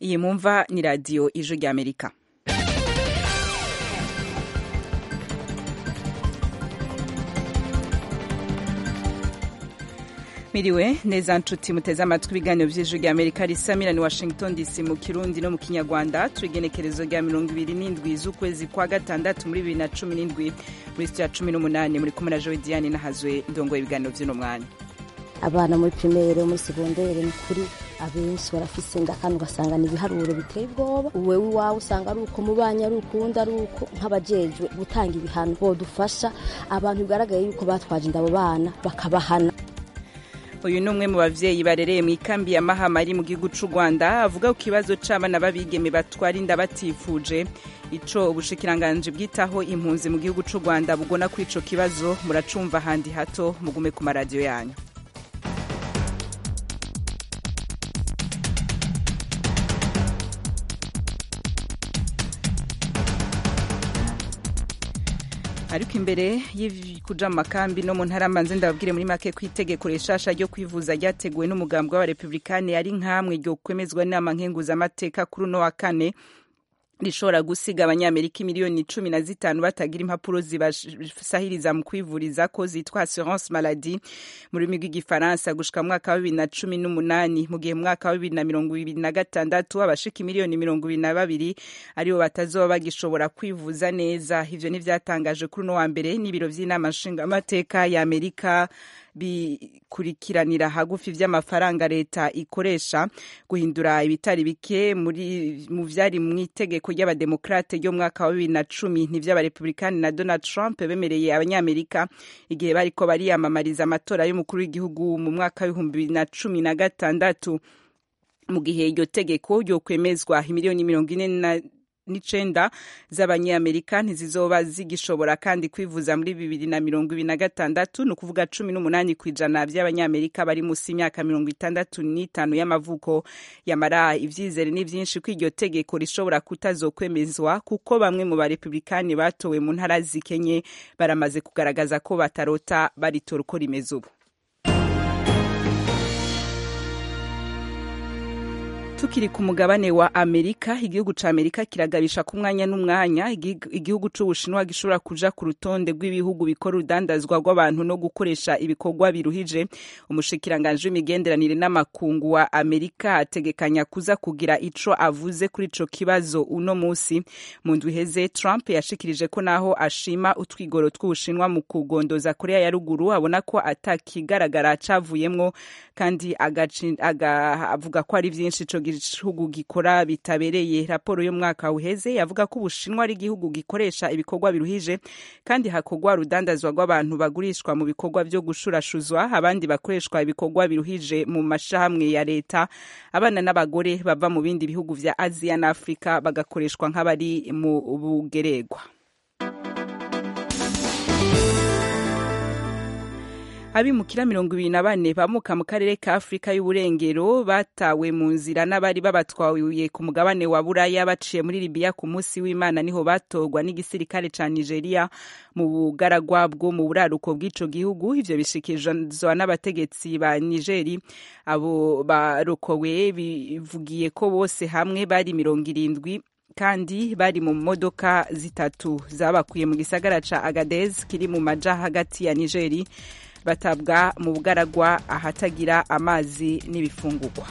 iyi mwumva ni radiyo ijwi ry'amerika miriwe neza nshuti muteze amatwi ibiganiro by'ijwi rya amerika risamira ni washington dc mu kirundi no mu kinyarwanda turigenekerezo rya mirongo ibiri n'indwi z'ukwezi kwa gatandatu muri bibiri na cumi n'indwi muri sitiya cumi n'umunani muri kumwe na jowe diane nahazwe ndongoye ibiganiro by'uno mwanya abana muri pirimere muri segondere ni kuri abenshi barafise inda kandi ugasanga ni ibiharuro biteye ubwoba wewe iwawe usanga ari uko mu banyi ari ukundi ari uko nk'abajejwe gutanga ibihano bodufasha abantu bigaragaye yuko batwaje inda abo bana bakabahana uyu ni umwe mu bavyeyi barereye mu ikambi ya mahama iri mu gihugu c'u rwanda avuga ku kibazo c'abana b'abigeme batwara inda batifuje ico ubushikiranganji bwitaho impunzi mu gihugu c'u rwanda bugona kuri ico kibazo muracumva handi hato mugume ku maradiyo yanyu ariko imbere kuja mu makambi no mu ntara mbanze ndababwire muri make ko itegeko rishasha ryo kwivuza ryateguwe n'umugambwe w'abarepublikani ari nk'amwe ryo kwemezwa n'inama nkenguzamateka kuri uno wa kane rishobora gusiga abanyamerika miliyoni cumi na zitanu batagira impapuro zibasahiriza mu kwivuriza ko zitwa assurance maladie mu rurimi rw'igifaransa gushika mu mwaka wa bibiri na cumi n'umunani mu gihe mu mwaka wa bibiri na mirongo ibiri na gatandatu abashika miliyoni mirongo ibiri na babiri aribo batazoba bagishobora kwivuza neza ivyo nivyatangaje kuri uno wa mbere n'ibiro vy'inama nshingamateka ya amerika bikurikiranira hagufi vy'amafaranga leta ikoresha guhindura ibitari bike muri mu vyari mu itegeko ry'abademokrate ryo mwaka wa bibiri na cumi n'ivy'abarepublikani na Donald Trump bemereye abanyamerika igihe bariko bariyamamariza amatora y'umukuru w'igihugu mu mwaka w'ibihumbi bibiri na cumi na gatandatu mu gihe iryo tegeko ryo kwemezwa imiliyoni mirongo ine na n'icenda z'abanyamerika ntizizoba zigishobora kandi kwivuza muri bibiri na mirongo ibiri na gatandatu ni ukuvuga cumi n'umunani ku ijana by'abanyamerika bari munsi y'imyaka mirongo itandatu n'itanu y'amavuko yamara ivyizere ni vyinshi ko iryo tegeko rishobora kutazokwemezwa kuko bamwe mu barepublikani batowe mu ntara zikenye baramaze kugaragaza ko batarota baritora uko rimeze ubu tukiri ku mugabane wa amerika igihugu ca amerika kiragabisha ku mwanya n'umwanya igihugu c'ubushinwa gishobora kuja ku rutonde rw'ibihugu bikora urudandazwa rw'abantu no gukoresha ibikorwa biruhije umushikiranganji w'imigenderanire n'amakungu wa amerika ategekanya kuza kugira ico avuze kuri ico kibazo uno musi mu ndwi iheze trump yashikirije ko naho ashima utwigoro tw'ubushinwa mu kugondoza korea ya ruguru abona ko atakigaragara cavuyemwo kandi avuga ko ari vyinshi ico igihugu gikora bitabereye raporo y'umwaka uheze yavuga ko ubushinwa ari igihugu gikoresha ibikorwa biruhije kandi hakorwa urudandazwa rw'abantu bagurishwa mu bikorwa vyo gushurashuzwa abandi bakoreshwa ibikorwa biruhije mu mashahamwe ya leta abana n'abagore bava mu bindi bihugu vya aziya na afurika bagakoreshwa nk'abari mu bugeregwa abimukira mirongo ibiri na bane bamuka mu karere ka afurika y'uburengero batawe mu nzira n'abari babatwaye ku mugabane wa buraya baciye muri libiya ku munsi w'imana niho batorwa n'igisirikare ca nigeria mu bugaragwa bwo mu buraruko bw'ico gihugu ivyo bishikirizwa n'abategetsi ba nigeri abo barokowe bivugiye ko bose hamwe bari mirongo irindwi kandi bari mu modoka zitatu zabakuye mu gisagara ca agadez kiri mu maja hagati ya nigeri batabwa mu bugaragwa ahatagira amazi n'ibifungurwa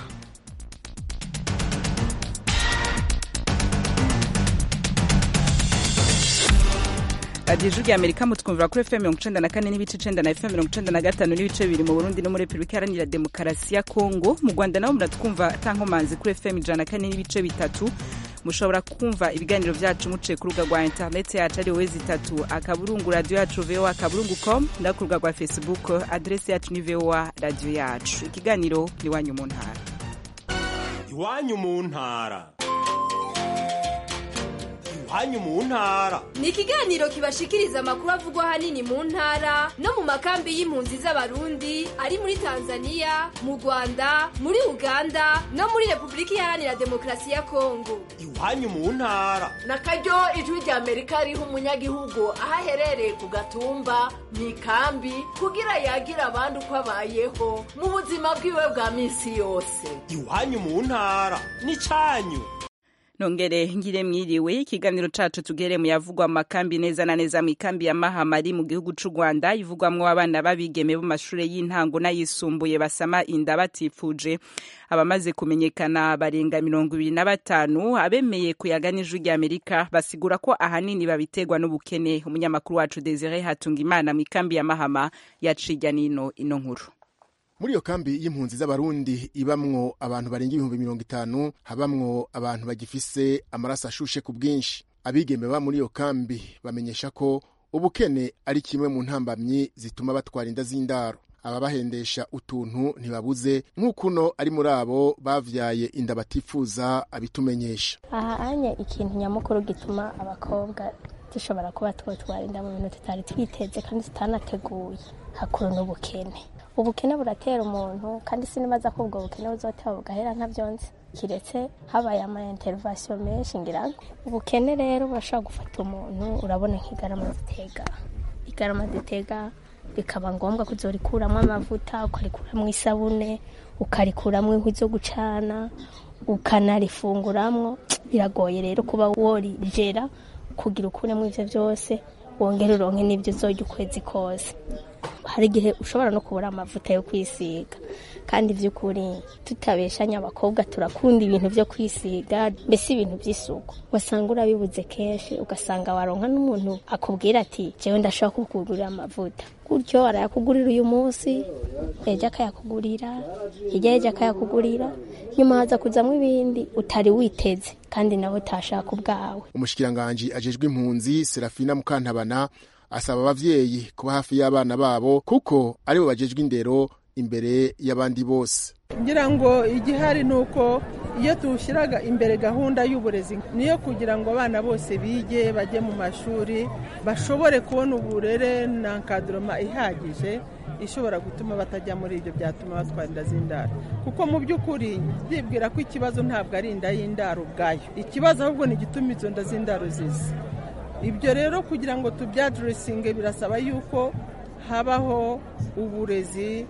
radiyo ijwi rya amerika mutwumvira kuri fm mirongo icenda na kane n'ibice icenda na fm mirongo icenda na gatanu n'ibice bibiri mu burundi no muri repubulika iharanira demokarasi ya kongo mu rwanda nabo muratwumva tankomanzi kuri fm ijana na kane n'ibice bitatu mushobora kumva ibiganiro vyacu muciye ku rubuga rwa interineti yacu ari wowe zitatu akaburungu radiyo yacu voa akaburungu com no ku rubuga rwa facebook adresi yacu ni voa radiyo yacu ikiganiro ni iwanyu mu ntara iwanyu mu ntara iwanyu mu ntara ni ikiganiro kibashikiriza amakuru avugwa ahanini mu ntara no mu makambi y'impunzi z'abarundi ari muri tanzania mu rwanda muri uganda no muri repubulika iharanira demokarasi ya kongo iwanyu mu ntara na karyo ijwi rya amerika riha umunyagihugu aho aherereye ku gatumba mu ikambi kugira yagira abandi uko abayeho mu buzima bwiwe bwa minsi yose iwanyu mu ntara n'icanyu nongere ngire mwiriwe ikiganiro cacu tugere mu yavugwa mu makambi neza na neza mu ikambi ya mahama ari mu gihugu c'u rwanda ivugwamwo abana b'abigeme bo mashure y'intango n'ayisumbuye basama inda batifuje abamaze kumenyekana barenga mirongo ibiri na batanu abemeye kuyaga n'ijwi rya amerika basigura ko ahanini babiterwa n'ubukene umunyamakuru wacu desire hatungimana mu ikambi ya mahama yaciga nino ino nkuru muri iyo kambi y'impunzi z'abarundi ibamwo abantu barenga ibihumbi mirongo itanu habamwo abantu bagifise amaraso ashushe ku bwinshi abigeme ba muri iyo kambi bamenyesha ko ubukene ari kimwe mu ntambamyi zituma batwara inda z'indaro ababahendesha utuntu ntibabuze nk'uko uno ari muri abo bavyaye inda batifuza abitumenyesha aha anye ikintu nyamukuru gituma abakobwa dushobora kuba twotwara inda mu bintu tutari twiteze kandi tutanateguye hakuru n'ubukene ubukene buratera umuntu kandi sinibaza ko ubwo bukene buzoteba bugahera ntavyonze kiretse habaye ama intervention menshi ngira ngo ubukene rero burashobora gufata umuntu urabona nk'igarama zitega igarama zitega bikaba ngombwa kuzorikuramwo amavuta ukarikuramwo isabune ukarikuramwo inkwi zo gucana ukanarifunguramwo biragoye rero kuba worijera kugira ukuremo ivyo vyose wongere uronke n'ivyo uzorya ukwezi kose hari igihe ushobora no kubura amavuta yo kwisiga kandi by'ukuri tutabeshanya abakobwa turakunda ibintu byo kwisiga mbese ibintu by'isuku wasanga urabibuze kenshi ugasanga waronka n'umuntu akubwira ati jewe ndashobora kukugurira amavuta gutyo arayakugurira uyu munsi ejo akayakugurira hirya y'ejo akayakugurira nyuma haza kuzamo ibindi utari witeze kandi nawe utashaka ubwawe umushikiranganji ajejwe impunzi serafina mukantabana asaba abavyeyi kuba hafi y'abana babo kuko aribo bajejwe indero imbere y'abandi bose ngira ngo igihari ni uko iyo tuwushyiraga imbere gahunda y'uburezi niyo kugira ngo abana bose bige bajye mu mashuri bashobore kubona uburere na nkaduroma ihagije ishobora gutuma batajya muri ibyo byatuma batwara inda z'indaro kuko mu by'ukuri ndibwira ko ikibazo ntabwo ari inda y'indaro ubwayo ikibazo ahubwo ni igituma izo nda z'indaro ziza ibyo rero kugira ngo tubyaduresinge birasaba yuko habaho uburezi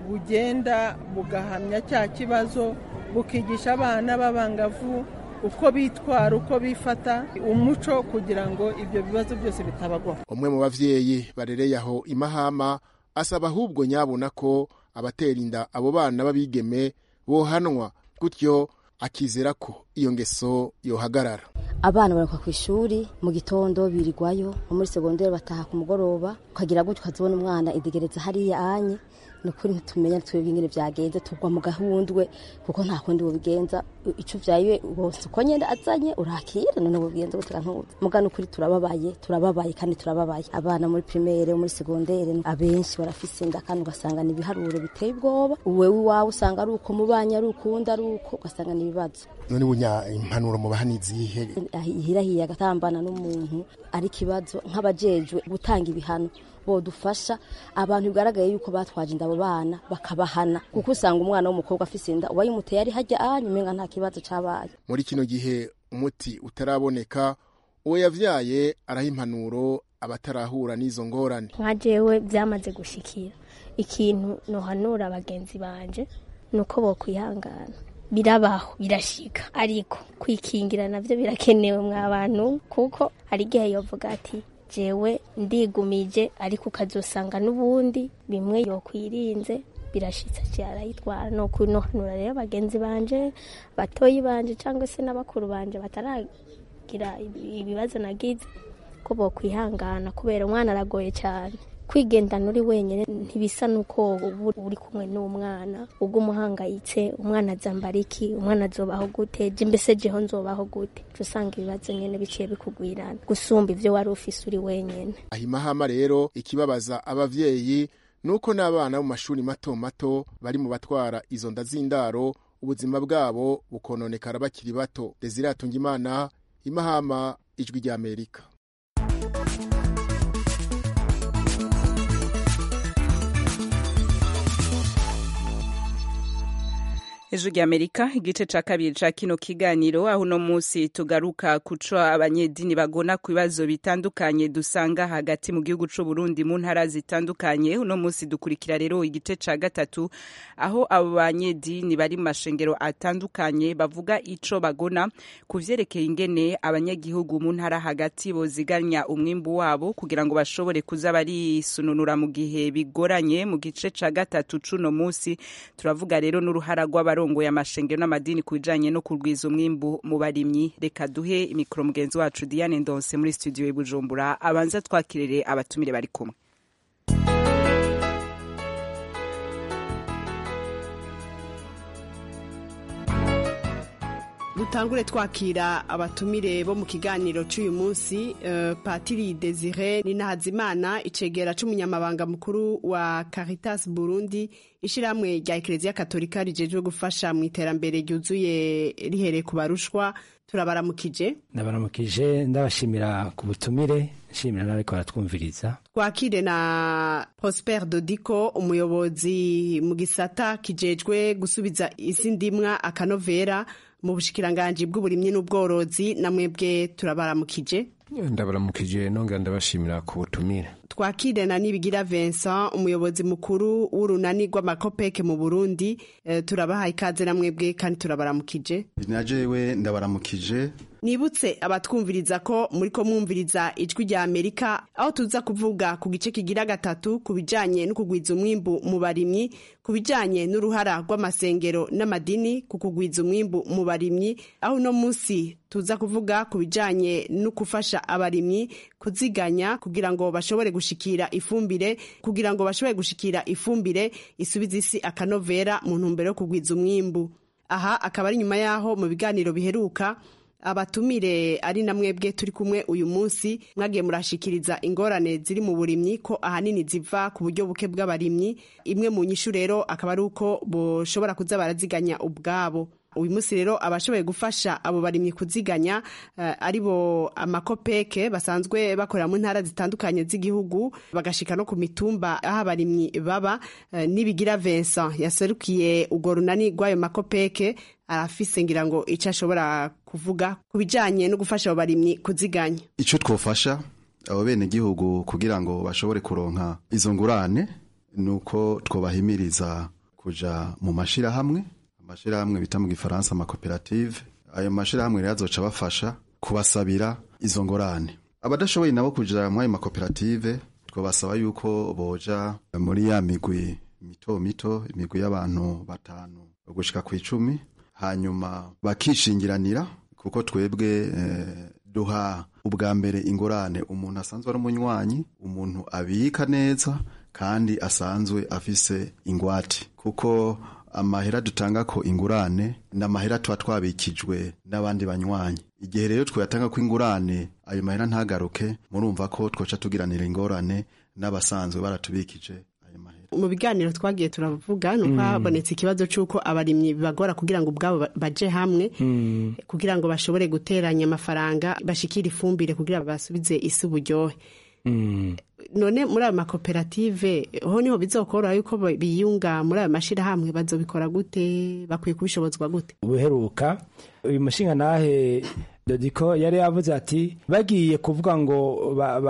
bugenda bugahamya cya kibazo bukigisha abana b'abangavu uko bitwara uko bifata umuco kugira ngo ibyo bibazo byose bitabagwaho umwe mu bavyeyi barereye aho imahama asaba ahubwo nyabona ko abatera inda abo bana b'abigeme bohanwa gutyo akizera ko iyo ngeso yohagarara abana barakuka ku ishuri mu gitondo birirwayo nko muri segonderi bataha ku mugoroba ukagira gutyo ukazibona umwana idegereza hariya anye ni ukuri ntitumenya twebwe ingene byagenze tugwa mu gahundwe kuko nta kundi bubigenza icyo uvyaye bose uko nyenda azanye urakira none bubigenza gutega ntuzi muga ni ukuri turababaye turababaye kandi turababaye abana muri primaire muri segondere abenshi barafise inda kandi ugasanga ni ibiharuro biteye ubwoba wewe iwawe usanga ari uko mubanye ari ukundi ari uko ugasanga ni ibibazo none bunya impanuro mu bahani zihe hirahiye agatambana n'umuntu ari ikibazo nk'abajejwe gutanga ibihano bodufasha abantu bigaragaye yuko batwaje inda abo bana bakabahana kuko usanga umwana w'umukobwa afise inda uba yimuteye ari hajya ahanye umenga nta kibazo cabaye muri kino gihe umuti utaraboneka uwo yavyaye araha impanuro abatarahura n'izo ngorane nka jewe byamaze gushikira ikintu nohanura bagenzi banje nuko bokwihangana birabaho birashika ariko kwikingira navyo birakenewe mwa bantu kuko hari igihe yovuga ati jewe ndigumije ariko ukazosanga n'ubundi bimwe yokwirinze birashitse cyarayitwara no kunohanura rero bagenzi banje batoyi banje cyangwa se n'abakuru banje bataragira ibibazo nagize ko bokwihangana kubera umwana aragoye cyane kwigendana uri wenyine ntibisa nuko uri kumwe n'umwana ubwo umuhangayitse umwana azambara iki umwana azobaho gute je mbese jeho nzobaho gute usanga ibibazo nyene biciye bikugwirana gusumba ivyo wari ufise uri wenyene ahimahama rero ikibabaza abavyeyi nuko n'abana mu mashuri mato mato bari mu batwara izo nda z'indaro ubuzima bwabo bukononekara bakiri bato desire imana imahama ijwi ry'amerika ejo ry'amerika igice ca kabiri ca kino kiganiro aho uno munsi tugaruka kuco abanyedini bagona ku bibazo bitandukanye dusanga hagati mu gihugu c'u Burundi mu ntara zitandukanye uno munsi dukurikira rero igice ca gatatu aho abo banyedini bari mu mashengero atandukanye bavuga ico bagona ku vyerekeye ingene abanyagihugu mu ntara hagati boziganya umwimbu wabo kugira ngo bashobore kuza barisununura mu gihe bigoranye mu gice ca gatatu c'uno munsi turavuga rero n'uruhara rw'aba abarongoye amashengero n'amadini ku bijanye no kurwiza umwimbu mu barimyi reka duhe imikoro mugenzi wacu Diane Ndonse muri studio i Bujumbura abanza twakirere abatumire bari kumwe dutangure twakira abatumire bo mu kiganiro cy'uyu munsi uh, patiri desire ninahazimana icegera c'umunyamabanga mukuru wa caritas burundi ishyirahamwe rya ekereziya katolika rijejwe gufasha mu iterambere ryuzuye rihereye ku barushwa turabaramukije ndabaramukije ndabashimira ku butumire nshimira n'abariko baratwumviriza twakire na prosper dodiko umuyobozi mu gisata kijejwe gusubiza isi ndimwa akanovera mu bushikiranganji bw'uburimyi n'ubworozi na mwebwe turabaramukije ndabaramukije nongera ndabashimira ku butumire twakire na nibigira Vincent umuyobozi mukuru w'urunani rw'amakopeke mu Burundi e, turabahaye ikaze na mwebwe kandi turabaramukije najewe ndabaramukije nibutse abatwumviriza ko muri ko mwumviriza ijwi rya Amerika aho tuza kuvuga ku gice kigira gatatu ku bijanye no kugwiza umwimbu mu barimyi ku bijanye n'uruhara rw'amasengero n'amadini ku kugwiza umwimbu mu barimyi aho uno munsi tuza kuvuga ku bijanye no gufasha abarimyi kuziganya kugira ngo bashobore gushikira ifumbire kugira ngo bashobore gushikira ifumbire isubiza isi akanovera mu ntumbero yo kugwiza umwimbu aha akaba ari nyuma yaho mu biganiro biheruka abatumire ari na mwebwe turi kumwe uyu munsi mwagiye murashikiriza ingorane ziri mu burimyi ko ahanini ziva ku buryo buke bw'abarimyi imwe mu nyishu rero akaba ari uko boshobora kuza baraziganya ubwabo uyu munsi rero abashoboye gufasha abo barimyi kuziganya uh, ari bo amakopeke basanzwe bakorera mu ntara zitandukanye z'igihugu bagashika no ku mitumba aho abarimyi baba uh, nibigira Vincent yaserukiye urwo runani rw'ayo makopeke arafise ngira ngo icyo ashobora kuvuga ku bijanye no gufasha abo barimyi kuziganya icyo twofasha abo bene gihugu kugira ngo bashobore kuronka izo ngurane ni uko twobahimiriza kuja mu mashirahamwe amashirahamwe bita mu gifaransa amakoperative ayo mashirahamwe rero azoca bafasha kubasabira izo ngorane abadashoboye nabo kuja muri ayo makoperative twabasaba yuko boja muri ya migwi mito mito imigwi y'abantu batanu gushika ku icumi hanyuma bakishingiranira kuko twebwe eh, duha ubwa mbere ingorane umuntu asanzwe ari umunywanyi umuntu abika neza kandi asanzwe afise ingwate kuko amahera dutanga ko ingurane ni amahera tuba twabikijwe n'abandi banywanyi igihe rero twayatanga ko ingurane ayo mahera ntagaruke murumva ko twoca tugiranira ingorane n'abasanzwe baratubikije mu biganiro twagiye turavuga nuko habonetse ikibazo cy'uko abarimyi bibagora kugira ngo ubwabo baje hamwe kugira ngo bashobore guteranya amafaranga bashikire ifumbire kugira basubize isi uburyohe none muri ayo makoperative ho niho bizokoroha yuko biyunga muri ayo mashyirahamwe bazobikora gute bakwiye kubishobozwa gute ubuheruka uyu mushinga nahe dodiko yari yavuze ati bagiye kuvuga ngo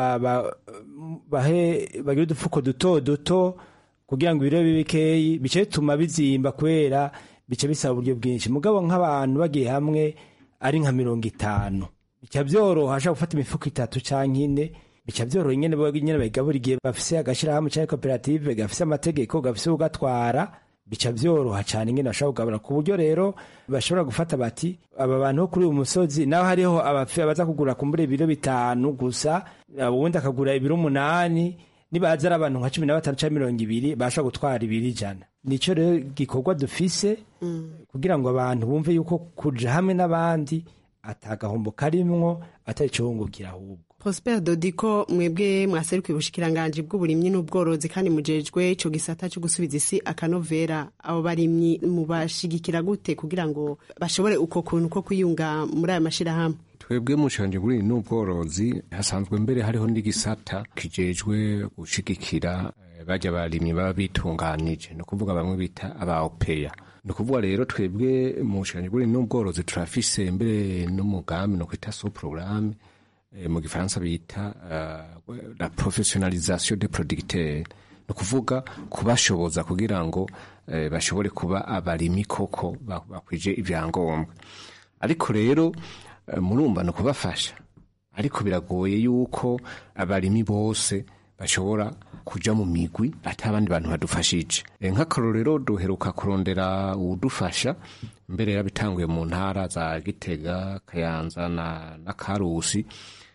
bahe bagire udufuko duto duto kugira ngo ibiro bibe bikeyi bice bituma bizimba kubera bice bisaba uburyo bwinshi mugabo nk'abantu bagiye hamwe ari nka mirongo itanu bica byoroha ashobora gufata imifuko itatu cyangwa ine bica byoroha nyine nyine bayigabura igihe bafise agashyirahamwe cyangwa koperative gafise amategeko gafise ugatwara bica byoroha cyane nyine bashobora kugabura ku buryo rero bashobora gufata bati aba bantu bo kuri uyu musozi naho hariho abaza kugura kumbura ibiro bitanu gusa ubundi akagura ibiro umunani nibaza ari abantu nka cumi na batanu cyangwa mirongo ibiri bashobora gutwara ibiri ijana nicyo rero gikorwa dufise kugira ngo abantu bumve yuko kuja hamwe n'abandi atagahombo karimwo atari cyohungukira ahubwo Prosper Dodiko mwebwe mwaserukiye ubushikiranganje bw'uburimyi n'ubworozi kandi mujejwe ico gisata cyo gusubiza isi akanovera abo barimyi mubashigikira gute kugira ngo bashobore uko kuntu ko kwiyunga muri aya mashirahamwe twebwe mushanje kuri n'ubworozi hasanzwe mbere hariho n'igisata kijejwe gushigikira eh, bajya barimyi baba bitunganije ni ukuvuga bamwe bita aba opeya ni ukuvuga rero twebwe mushanje kuri n'ubworozi turafise mbere n'umugambi no kwita so programme eh, mu gifaransa bita uh, la professionnalisation des producteurs ni ukuvuga kubashoboza kugira ngo eh, bashobore kuba abarimi koko ba- bakwije ibyangombwa ariko rero eh, murumva ni ukubafasha ariko biragoye yuko abarimi bose bashobora kuja mu migwi ati abandi bantu badufashije Eh, nk'akarorero duheruka kurondera uwudufasha mbere yarabitanguye mu ntara za gitega kayanza na, na karusi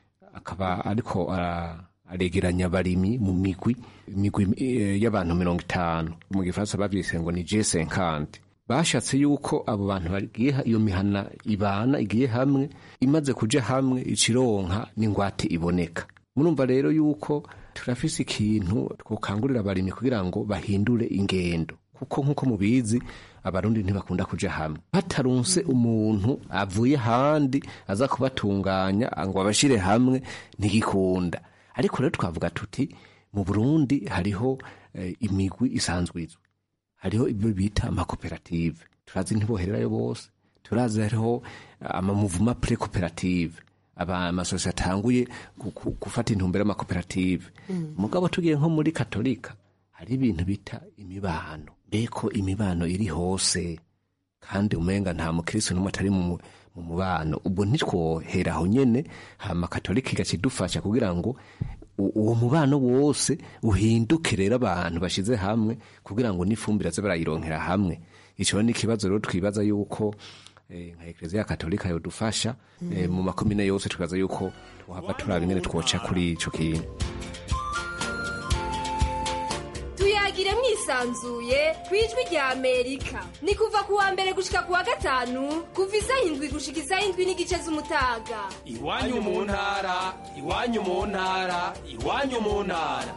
akaba ariko ara- aregeranya abarimi mu migwi imigwi eh, y'abantu mirongo itanu mu gifaransa bavyise ngo ni G50 bashatse yuko abo bantu bagiye ha- iyo mihana ibana igiye hamwe imaze kuja hamwe ikironka n'ingwate iboneka murumva rero yuko turafise ikintu twokangurira abarimyi kugira ngo bahindure ingendo kuko nk'uko mubizi abarundi ntibakunda kuja hamwe hatarunse umuntu avuye handi aza kubatunganya ngo abashire hamwe ntigikunda ariko rero twavuga tuti mu burundi hariho eh, imigwi isanzwe izwi hariho ibyo bita amakoperative turazi ntibohererayo bose turazi hariho amamuvuma pre koperative aba amasosiyete atanguye gu- gu- gufata intumbero y'amakoperative mugabo tugiye nko muri katolika hari ibintu bita imibano mbeko imibano iri hose kandi umenga nta mukristo n'umwe atari mu mu- mu mubano ubwo ntitwohera aho nyene hama katolika igakidufasha kugira ngo u- uwo mubano wose uhinduke rero abantu bashize hamwe kugira ngo n'ifumbire aze barayironkera hamwe ico ni ikibazo rero twibaza yuko eh, nka ekleziya katolika yodufasha eh, mu makomine yose twibaza yuko tuhava turaba ingene twoca kuri ico kintu tuyagire mwisanzuye ku ijwi rya amerika ni kuva ku wa mbere gushika ku wa gatanu kuva isaha indwi gushika isaha indwi n'igice z'umutaga iwanyu mu ntara iwanyu mu ntara iwanyu mu ntara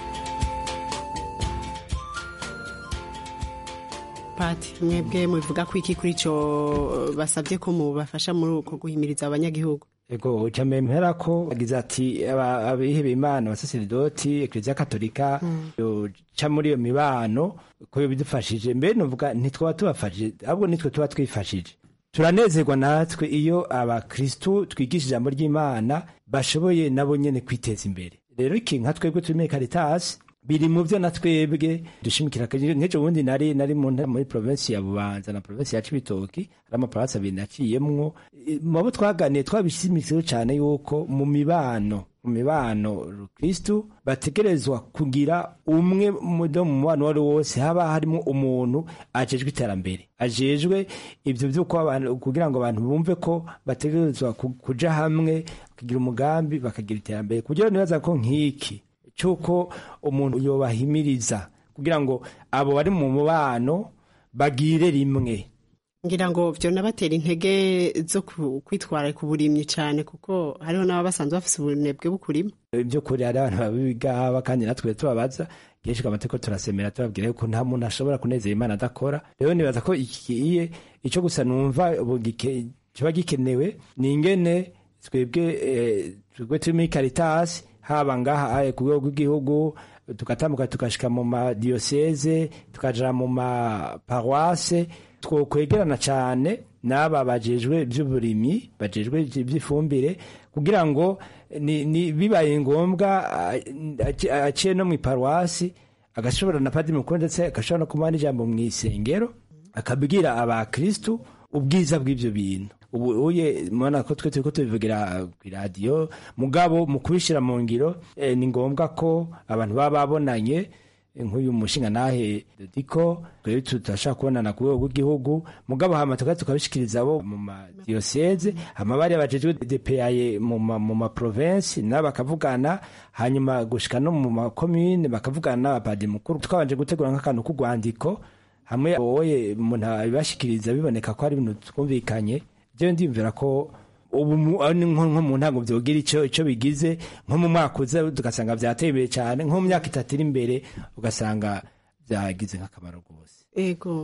pati mwebwe mubivuga ko iki kuri ico basabye ko mubafasha muri uko guhimiriza abanyagihugu ego cyambere mpera ko agize ati aba- abihebeye imana abasaseridoti ekleziya katolika yoca muri iyo mibano ko bidufashije mbere nuvuga ntitwaba tubafashije ahubwo nitwe tuba twifashije turanezerwa natwe iyo abakristu twigisha ijambo ry'imana bashoboye nabo nyene kwiteza imbere rero iki nka twebwe turi muri karitasi biri mu byo na twebwe dushimikira nk'ejo bundi nari nari mu ntara muri provinsi ya bubanza na provinsi ya cibitoki hari amaprovinsi abiri naciyemwo E, mu abo twaganiye twabishimikiyeho cyane yuko mu mibano mu mibano kristu bategerezwa kugira umwe mudo mu mubano uwo ari wo wose haba harimo umuntu ajejwe iterambere ajejwe ibyo by'uko abantu kugira ngo abantu bumve ko bategerezwa ku- kuja hamwe kugira umugambi bakagira iterambere kugira nibaza ko nk'iki cy'uko umuntu yobahimiriza kugira ngo abo bari mu mubano bagire rimwe ngira ngo vyo nabatera intege zo ku- kwitwara ku burimyi cyane kuko hariho n'ababa basanzwe bafise ubunebwe bukurima by'ukuri hari abantu babigaba kandi natwe tubabaza kenshi amateko turasemera tubabwira yuko nta muntu ashobora kunezera imana adakora rero nibaza ko ikiye icyo gusa numva ubu gike- kiba gikenewe ni ingene twebwe eh, twebwe turi muri karitasi haba ngaha eh, ku rwego rw'igihugu tugatambuka tugashika mu madiyoseze tukaja mu maparuwase twokwegerana cyane n'aba bajejwe by'uburimyi bajejwe iby'ifumbire kugira ngo ni, ni bibaye ngombwa ah, aci- aciye no mu iparuwasi agashobora na padiri mukuru ndetse agashobora no kumuha n'ijambo mu isengero akabwira abakristu ubwiza bw'ibyo bintu ubu uye mubona ko twe turiko tubivugira ku iradiyo mugabo mu kubishyira mu ngiro eh, ni ngombwa ko abantu baba babonanye eh, nk'uyu mushinga nahe dodiko twebwe tutashaka kubonana ku rwego rw'igihugu mugabo hama tukaba tukabishikiriza abo mu madiyoseze hama bariya bajejwe depeyaye mu ma- mu maprovensi nabo bakavugana hanyuma gushika no mu makomine bakavugana n'abapadiri mukuru twabanje gutegura nk'akantu k'urwandiko hamwe wowe umuntu abibashikiriza biboneka ko hari ibintu twumvikanye jewe ndiyumvira ko ubu mu- ari nko nko mu ntango vyogira ico ico bigize nko mu mwaka uza tugasanga vyateye imbere cane nko mu myaka itatu iri imbere ugasanga vyagize nk'akamaro rwose ego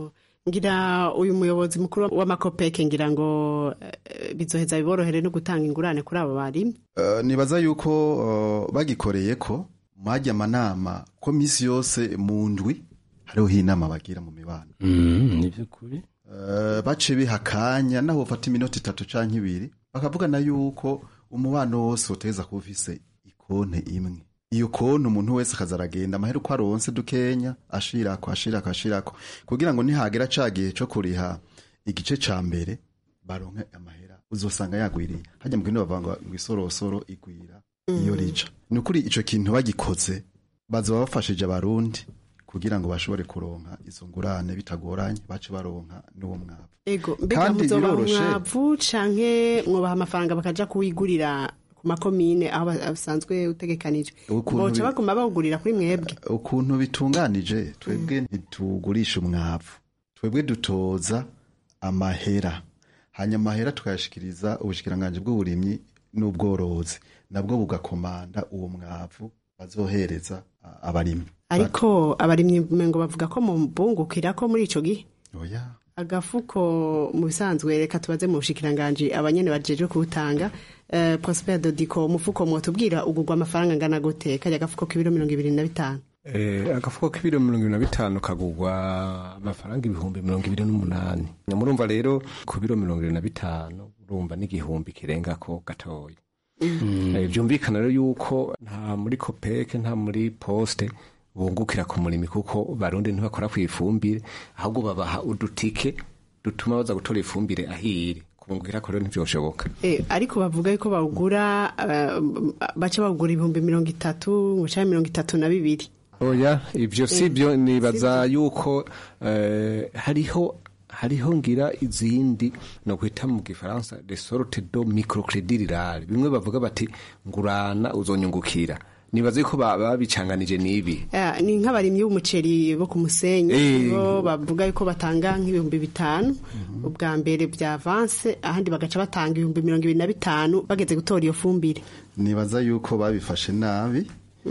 ngira uyu muyobozi mukuru w'amakopeke ngira ngo eh, bizoheza biborohere no gutanga ingurane kuri abo barimyi Uh, nibaza yuko uh, bagikoreye ko mwajya amanama ko misi yose mu ndwi hariho inama bagira mu mibano ni by'ukuri Uh, bace biha akanya naho bafata iminota itatu canke ibiri bakavugana yuko umubano wose uteza kuba ufise ikonte imwe iyo konti umuntu wese akaza aragenda amahera uko aronse dukenya ashirako ashirako ashirako kugira ngo nihagera ca gihe co kuriha igice ca mbere baronke amahera uzosanga yagwiriye hajya mu kindi bavuga ngo isorosoro igwira iyo rica ni ukuri ico kintu bagikoze bazoba bafashije abarundi kugira ngo bashobore kuronka izo ngurane bitagoranye bace baronka n'uwo mwavu ego mbega Kandi muzobaha biroroshe. umwavu canke mwobaha amafaranga bakaja kuwigurira ku makomine aho basanzwe utegekanijwe Ukuntu boca bi- baguma bawugurira kuri mwebwe ukuntu bitunganije twebwe ntitugurisha umwavu twebwe dutoza amahera hanyuma amahera tukayashikiriza ubushikiranganje bw'uburimyi n'ubworozi nabwo bugakomanda uwo mwavu bazohereza a- abarimyi ariko abarimyi ngo bavuga ko mu bungukira ko muri ico gihe oya agafuko mu bisanzwe reka tubaze mu bushikiranganje abanyene bajejwe kuwutanga eh, prosper dodiko umufuko mwotubwira ugurwa amafaranga angana gute kajya agafuko k'ibiro mirongo ibiri na bitanu Eh, agafuko k'ibiro mirongo ibiri na bitanu kagurwa amafaranga ibihumbi mirongo ibiri n'umunani murumva rero ku biro mirongo ibiri na bitanu urumva n'igihumbi kirengako gatoya Eh, byumvikana rero yuko nta muri kopeke nta muri poste bungukira ku murimi kuko barundi ntibakora ku ifumbire ahubwo babaha udutike dutuma baza gutora ifumbire ahire kubungukira ko rero ntibyoshoboka Eh, ariko bavuga yuko bawugura eh, baca bawugura ibihumbi mirongo itatu canke mirongo itatu na bibiri oya ibyo si byo nibaza yuko eh, hariho hariho ngira izindi no kwita mu gifaransa de sorte do microcredit rural bimwe bavuga bati ngurana uzonyungukira nibaza yuko ba- babicanganije n'ibi Eh, ni nk'abarimyi b'umuceri bo ku musenyi Eh. bo bavuga yuko batanga nk'ibihumbi bitanu ubwa mbere bya avanse ahandi bagaca batanga ibihumbi mirongo ibiri na bitanu bageze gutora iyo fumbire nibaza yuko babifashe nabi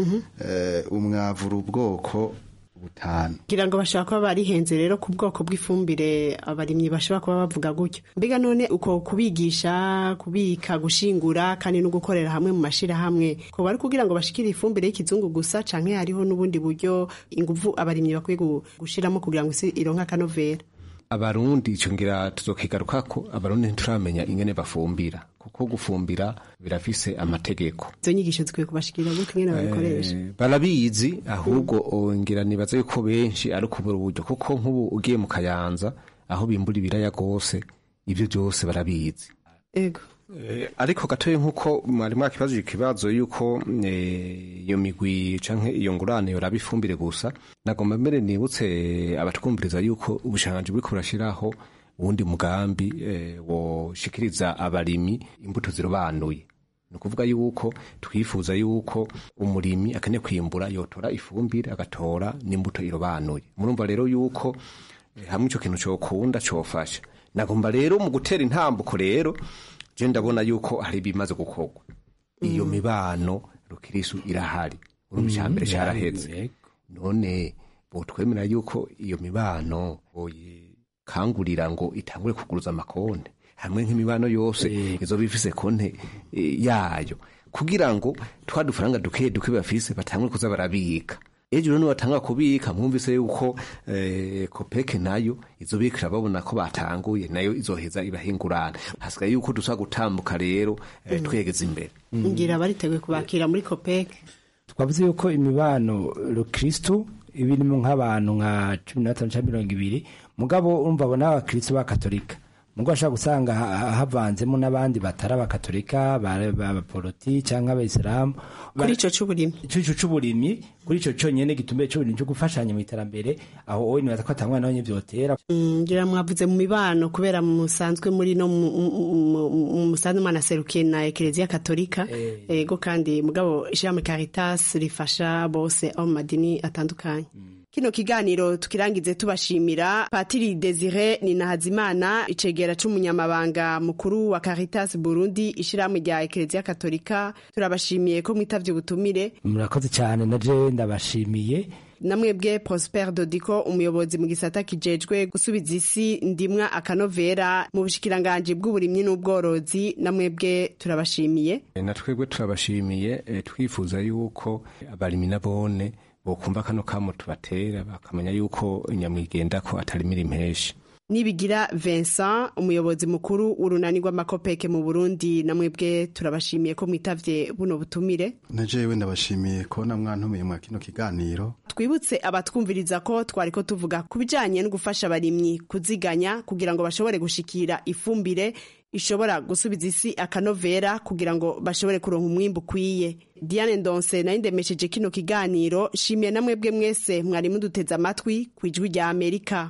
eh, umwavu uri ubwoko butanu kugira ngo bashobora kuba barihenze rero ku bwoko bw'ifumbire abarimyi bashobora kuba bavuga gutyo mbega none uko kubigisha kubika gushingura kandi no gukorera hamwe mu mashirahamwe ko bari kugira ngo bashikire ifumbire y'ikizungu gusa canke hariho n'ubundi buryo inguvu abarimyi bakwiye gu- gushiramo kugira ngo isi ironke akanovera abarundi ico ngira tuzokigarukako abarundi ntituramenya ingene bafumbira kuko gufumbira birafise amategeko izo nyigisho zikwiye kubashikira gutyo ingene babikoresha Eh, barabizi ahubwo oh, ngira nibaza yuko benshi ari ukubura uburyo kuko nk'ubu ugiye mu kayanza aho bimbura ibiraya rwose ibyo byose barabizi ego Eh, ariko gatoya nk'uko mwari mwakibajije ikibazo yuko eh, iyo migwi canke iyo ngurane yoraba ifumbire gusa nagomba mbere nibutse abatwumviriza yuko ubushanganji buriko burashiraho uwundi mugambi eh, woshikiriza abarimi imbuto zirobanuye ni ukuvuga yuko twifuza yuko umurimi akeneye kwimbura yotora ifumbire agatora n'imbuto irobanuye murumva rero yuko eh, hamwe ico kintu cokunda cofasha nagomba rero mu gutera intambuko rero je ndabona yuko hari ibimaze gukorwa iyo mibano rukirisu irahari urumva icya mbere Mm, caraheze yego. none botwemera yuko iyo mibano boyikangurira ngo itangure kuguruza amakonte hamwe nk'imibano yose izo bifise konte eh, yayo kugira ngo twa dufaranga duke duke bafise batangure kuza barabika ejo rero nibatanga kubika mwumvise yuko eh, kopeke nayo izobikira babona ko batanguye nayo izoheza ibahingurana hasigaye yuko dusa gutambuka rero eh, twegeza imbere ngira bariteguye kubakira muri kopeke twavuze yuko imibano rukristu iba irimo nk'abantu nka cumi na batanu cyangwa mirongo ibiri mugabo urumva abo ni abakristu b'abakatolika mugabo ashobora gusanga ha- ha- havanzemo n'abandi batari abakatolika ba- ba- abaporoti cyangwa abayisilamu kuri ico c'uburimyi ico c'uburimyi kuri ico conyene gitumbiye c'uburimyi cyo gufashanya mu iterambere aho wowe nibaza ko atangwa nawe vyotera Mm, ngira mwavuze mu mibano kubera musanzwe muri no mu- mu- mu- mu- musanzwe mwanaserukiye na ekereziya katolika ego kandi mugabo ishirahamwe caritas rifasha bose abo mu madini atandukanye kino kiganiro tukirangize tubashimira patiri desire ninahazimana icegera c'umunyamabanga mukuru wa caritas burundi ishirahamwe rya ekereziya katolika turabashimiye ko mwitavye ubutumire murakoze cyane naje ndabashimiye namwebwe prosper dodiko umuyobozi mu gisata kijejwe gusubiza isi ndimwa akanovera mu bushikiranganji bw'uburimyi n'ubworozi namwebwe turabashimiye na twebwe turabashimiye eh, twifuza yuko abarimyi nabone bokumva kano kamo tubatera bakamenya yuko nyamwigenda ko atarimira impeshi nibigira Vincent umuyobozi mukuru w'urunani rw'amakopeke mu Burundi namwebwe turabashimiye ko mwitavye buno butumire na jewe ndabashimiye kubona mwantumiye mwa kino kiganiro twibutse abatwumviriza ko twariko tuvuga ku bijanye no gufasha abarimyi kuziganya kugira ngo bashobore gushikira ifumbire ishobora gusubiza isi akanovera kugira ngo bashobore kuronka umwimbu ukwiye diane ndonse nayo ndemesheje kino kiganiro shimiye namwebwe mwese mwari muduteze amatwi ku ijwi rya amerika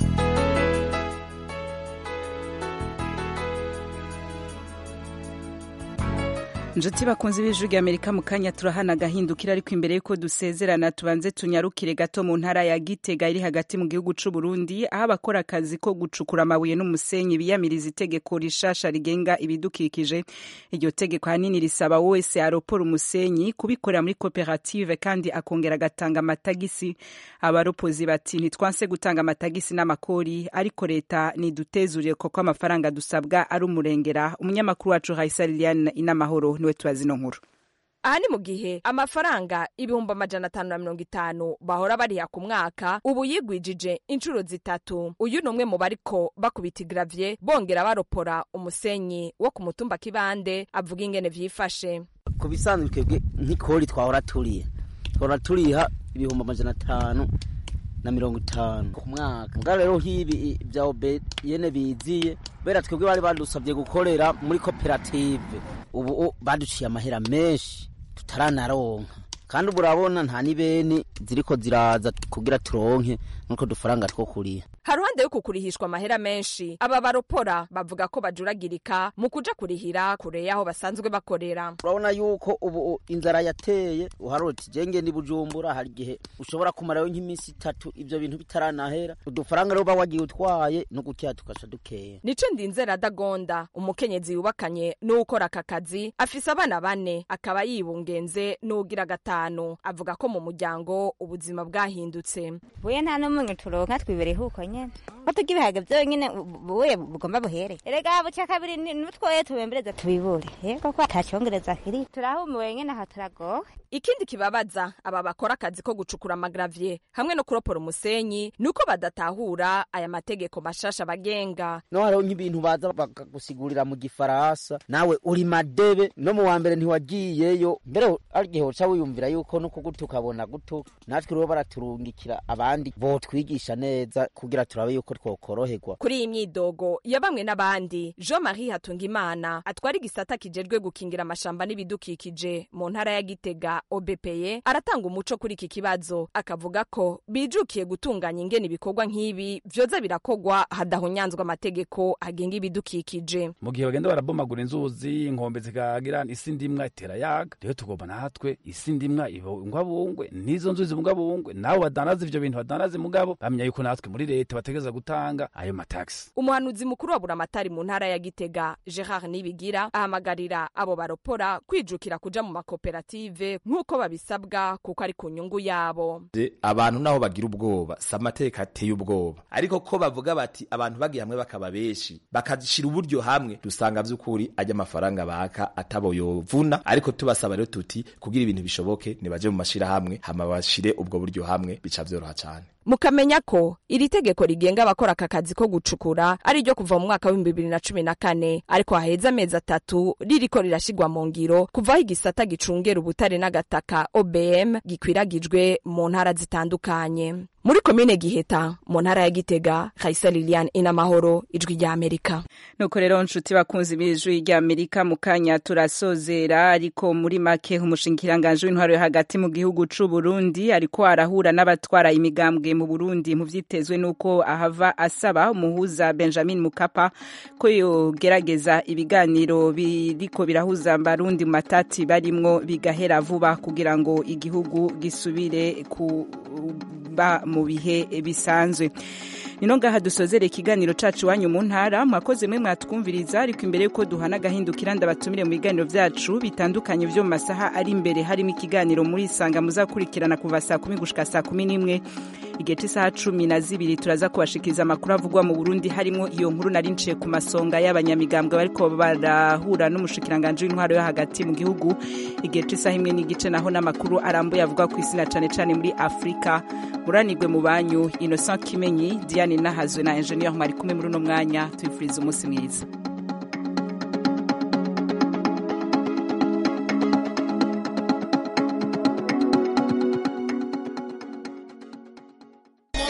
Njuti bakunzi b'ijwi rya Amerika mu kanya turahana gahindukira ariko imbere yuko dusezerana tubanze tunyarukire gato mu ntara ya Gitega iri hagati mu gihugu c'u Burundi aho abakora akazi ko gucukura amabuye n'umusenyi biyamiriza itegeko rishasha rigenga ibidukikije iryo tegeko hanini risaba wese aropora umusenyi kubikorera muri koperative kandi akongera agatanga amatagisi abaropozi bati ntitwanse gutanga amatagisi n'amakori ariko leta nidutezurire koko amafaranga dusabwa ari umurengera umunyamakuru wacu Raisa Liliane inamahoro niwe tubazi ino nkuru aha ni mu gihe amafaranga ibihumbi amajana atanu na mirongo itanu bahora bariha ku mwaka ubu yigwijije inshuro zitatu uyu ni umwe mu bariko bakubita igravye bongera baropora umusenyi wo ku mutumba kibande avuga ingene vyifashe ku bisanzwe twebwe nk'ikori twahora turiha twahora turiha ibihumbi amajana atanu na mirongo itanu ku mwaka mbwa rero hibi bya obe yene biziye kubera twebwe bari badusabye gukorera muri koperative ubu baduciye amahera menshi tutaranaronka kandi ubu urabona nta n'ibeni ziriko ziraza kugira turonke nuko dufaranga two kuriha haruhande yo kukurihishwa amahera menshi aba baropora bavuga ko bajuragirika mu kuja kurihira kure y'aho basanzwe bakorera urabona yuko ubu inzara yateye uharoti jenge ndi bujumbura hari igihe ushobora kumarayo nk'iminsi itatu ivyo bintu bitaranahera udufaranga rero uba wagiye utwaye no gutya tukaca dukeya nico ndinzera dagonda umukenyezi yubakanye n'uwukora aka kazi afise abana bane akaba yibungenze n'ugira gatanu avuga ko mu muryango ubuzima bwahindutse buye nta n'umwe turonka twibereye huko nyene ko turya ibihaga vyonyene buye bugomba buhere erega buca kabiri nutwoye tubembereza tubibure yego ko atacongereza kiri turahumiwe nyene aha turagowe ikindi kibabaza aba bakora akazi ko gucukura amagravye hamwe no kuropora umusenyi nuko badatahura aya mategeko mashasha bagenga no hariho nk'ibintu baza bakagusigurira mu gifaransa nawe uri madebe no mu wa mbere ntiwagiyeyo mbere ari igihe uca wiyumvira yuko no kuguta ukabona guto natwe rero baraturungikira abandi botwigisha neza kugira turabe yuko twokoroherwa kuri iyi myidogo ya bamwe n'abandi jean marie hatungimana atwara igisata kijejwe gukingira amashamba n'ibidukikije mu ntara ya gitega obepeye aratanga umuco kuri iki kibazo akavuga ko bijukiye gutunganya ingene ibikorwa nk'ibi vyoza birakogwa hadahunyanzwa amategeko agenga ibidukikije mu gihe bagenda barabomagura inzuzi inkombe zikagira isi ndimwa itera yaga rero tugomba natwe isi ndimwa ibungwabungwe n'izo nzuzi zibungwabungwe nabo badandaza ivyo bintu badandaza mugabo bamenya yuko natwe muri leta bategereza gutanga ayo mataxi umuhanuzi mukuru wa buramatari mu ntara ya gitega gerard nibigira ahamagarira abo baropora kwijukira kuja mu makoperative nk'uko babisabwa kuko ari ku nyungu yabo abantu naho bagira ubwoba si amateka ateye ubwoba ariko ko bavuga bati abantu bagiye hamwe bakaba benshi bakashira uburyo hamwe dusanga vy'ukuri ajya amafaranga baka atabo yovuna ariko tubasaba rero tuti kugira ibintu bishoboke nibaje mu mashirahamwe hama bashire ubwo buryo hamwe bica vyoroha cane mukamenya ko iri tegeko rigenga abakora aka kazi ko gucukura ari ryo kuva mu mwaka w'ibihumbi bibiri na cumi na kane ariko haheze amezi atatu ririko rirashigwa mu ngiro kuvaho igisata gicungera ubutare n'agataka obm gikwiragijwe mu ntara zitandukanye muri komine giheta mu ntara ya gitega kaisa lilian inamahoro ijwi rya amerika nuko rero nshuti bakunzi b'ijwi rya amerika mu kanya turasozera ariko muri make umushinkiranganji w'intwaro yo hagati mu gihugu c'u burundi ariko arahura n'abatwara imigambwe mu burundi mu vyitezwe n'uko ahava asaba umuhuza benjamin mukapa ko yogerageza ibiganiro biriko birahuza barundi mu matati barimwo bigahera vuba kugira ngo igihugu gisubire kuba mu bihe bisanzwe nino ngaha dusozere ikiganiro cacu iwanyu mu ntara mwakoze mwe mwatwumviriza ariko imbere yuko duhana agahindukira ndabatumire mu biganiro vyacu bitandukanye vyo mu masaha ari imbere harimo ikiganiro muri isanga muzakurikirana kuva saa kumi gushika saa kumi n'imwe igihe c'isaha cumi na zibiri turaza kubashikiriza amakuru avugwa mu burundi harimo iyo nkuru nari nciye ku masonga y'abanyamigambwe bariko barahura n'umushikiranganji w'intwaro yo hagati mu gihugu igihe c'isaha imwe n'igice naho n'amakuru arambuye avuga ku isi na cane cane muri afurika muranirwe mu banyu innocent kimenyi diane nahazwe na ingenieur mwari kumwe muri uno mwanya tubifuriza umunsi mwiza